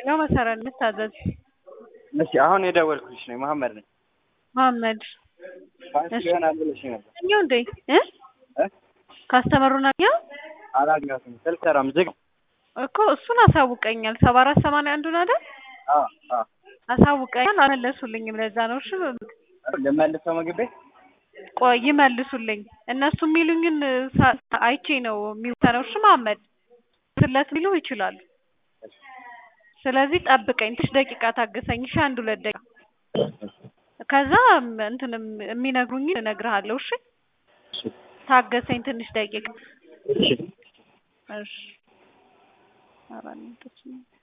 ነው መሰረት ልታዘዝ እሺ አሁን የደወልኩልሽ ነኝ መሀመድ ነኝ። መሀመድ ባንክ ይሆናል ብለሽ ነበር እኛው እንዴ እ እ ካስተመሩን አገኘው አላገኘሁትም። ስልክ ሰራም ዝግ እኮ እሱን አሳውቀኛል። ሰባ አራት ሰማንያ አንዱን አይደል አ አ አሳውቀኛል። አልመለሱልኝም። ለዛ ነው እሺ ልመልሰው ምግብ ቤት ቆይ ይመልሱልኝ። እነሱ የሚሉኝን ሳ- አይቼ ነው የሚወሰነው። እሺ መሀመድ ስለት ሊሉ ይችላሉ። ስለዚህ ጠብቀኝ፣ ትንሽ ደቂቃ ታገሰኝ። እሺ አንድ ሁለት ደቂቃ ከዛ እንትንም የሚነግሩኝን እነግርሃለሁ። እሺ ታገሰኝ ትንሽ ደቂቃ። እሺ እሺ ኧረ እኔ